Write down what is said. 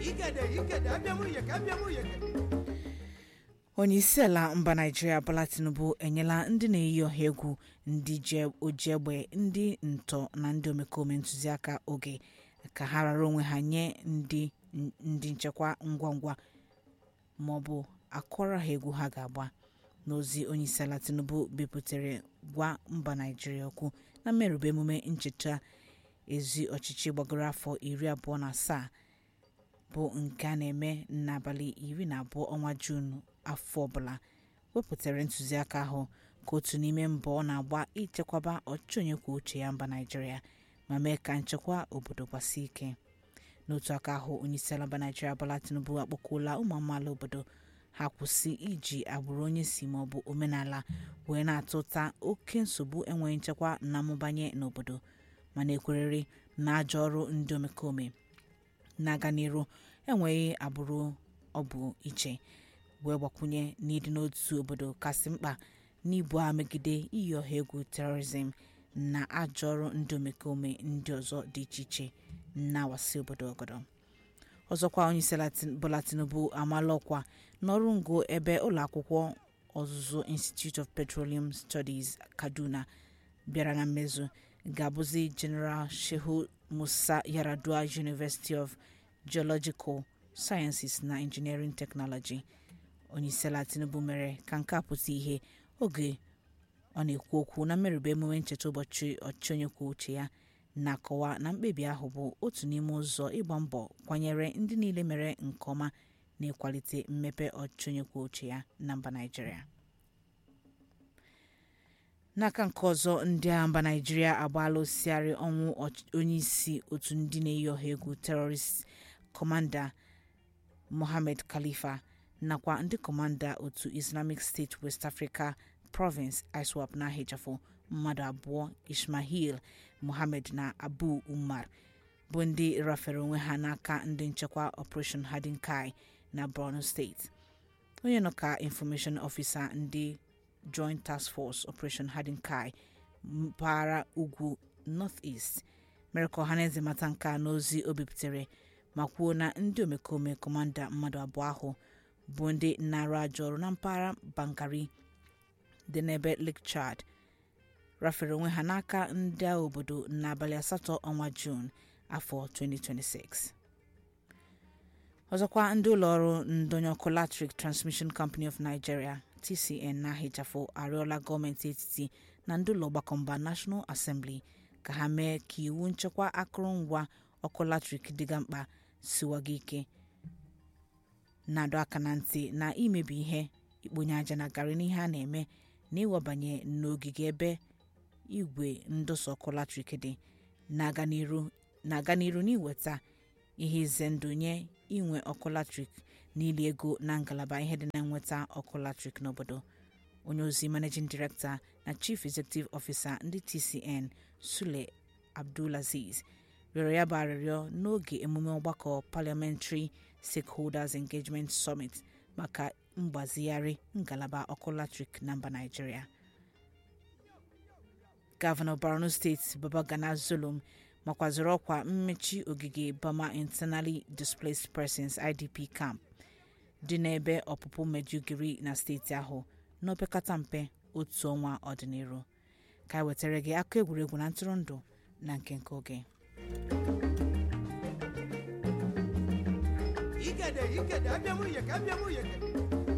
ikede ikede abịa m uyeke abịa m uyeke onye isi ala mba naijiria bola tinubu enyela ndị na-eyi ọha egwu ndị ji oji egbe ndị ntọ na ndị omekome ntụziaka oge ka ha rara onwe ha nye ndị ndị nchekwa ngwa ngwa ma ọ bụ akọrọ ha egwu ha ga-agba n'ozi onye isi ala tinubu bipụtare gwa mba naijiria okwu na mmerụba emume ncheta ezi ọchịchị gbagoro afọ iri abụọ na asaa bụ nke a na-eme n'abalị iri na abụọ ọnwa juun afọ ọbụla wepụtara ntụziaka ahụ ka otu n'ime mbọ ọ na-agba ichekwaba ọchịchị onye kwuo uche ya mba naijiria ma mee ka nchekwa obodo gbasie ike n'otu aka ahụ onyeisiala mba naijiria bola tinubu akpọkuola ụmụ amaala obodo ha kwụsị iji agbụrụ onye si maọbụ omenala wee na-atụta oke nsogbu enweghị nchekwa na mmụbanye n'obodo mana ekwerere na ajọ ọrụ ndị omekome na-aga n'iru enweghị agbụrụ ọ bụ iche wee gbakwunye n'ịdị n'otu obodo kasị mkpa n'ibu a megide iyi ọha egwu terorizm na ajọ ọrụ ndị omekome ndị ọzọ dị iche iche na-awasị obodo ọgọdọ ọzọkwa onyeisiala bola tinubu amaala ọkwa n'ọrụ ngo ebe ụlọakwụkwọ ọzụzụ institute of petroleum studies kaduna bịara na mmezu ga-abụzi general shehu musa yaradua university of geological sciences na engineering technology onyeisiala tinubu mere ka nke a pụta ihe oge ọ na-ekwu okwu na mmerụba emume ncheta ụbọchị ọchịchị onye kwuo uche ya na-akọwa na mkpebi ahụ bụ otu n'ime ụzọ ịgba mbọ kwanyere ndị niile mere nke ọma na-ịkwalite mmepe ọchịchị onye kwuo uche ya na mba naijiria n'aka nke ọzọ ndị agha mba naijiria agbaala osighari ọnwụ onyeisi otu ndị na-eyi ọha egwu terrorist kọmanda mohammed khalifa nakwa ndị kọmanda otu islamic state west africa province iswap na ahịchafụ mmadụ abụọ ismail mohammed na abu umar bụ ndị rafere onwe ha n'aka ndị nchekwa operation hardin kai na borno steeti onye nọ ka information officer ndị joint task force operation hardin kai mpaghara ugwu north east mere ka ọhaneze mata nke a n'ozi o bipụtare ma kwuo na ndị omekome kọmanda mmadụ abụọ ahụ bụ ndị na-arụ ajọ ọrụ na mpaghara bangari dị n'ebe lake chad rafere onwe ha n'aka ndị agha obodo n'abalị asatọ ọnwa juun afọ 2026 ọzọkwa ndị ụlọọrụ ndonye ọkụ latrik transmission company of nigeria tcn na-ahịchafụ arịọla gọọmenti etiti na ndị ụlọ ọgbakọ mba national assembly ka ha mee ka iwu nchekwa akụrụngwa ọkụ latrik dịga mkpa siwaga ike na-adọ aka na ntị na imebi ihe ikponye aja na garị n'ihe a na-eme na ịwabanye n'ogige ebe igwe ndosa ọkụ latrik dị na-aga n'iru n'iweta ihe ize ndụ nye inwe ọkụ latrik n'ili ego na ngalaba ihe dị na nnweta ọkụ latrik n'obodo onye ozi managing director na chief executive officer ndị tcn sule abdulaziz rịọrọ ya bụ arịrịọ n'oge emume ọgbakọ parliamentary stakeholders engagement summit maka mgbazigharị ngalaba ọkụ latrik na mba naijiria gọvanọ borno steeti babagana zulum makwaziri ọkwa mmechi ogige bama internally displaced persons idp camp dị n'ebe ọpụpụ mejugiri na steeti ahụ n'opekata mpe otu ọnwa ọdịnihu ka e wetara gị akụ egwuregwu na ntụrụndụ na nke nke oge ikede ikede abịa m uyeke abịa m uyeke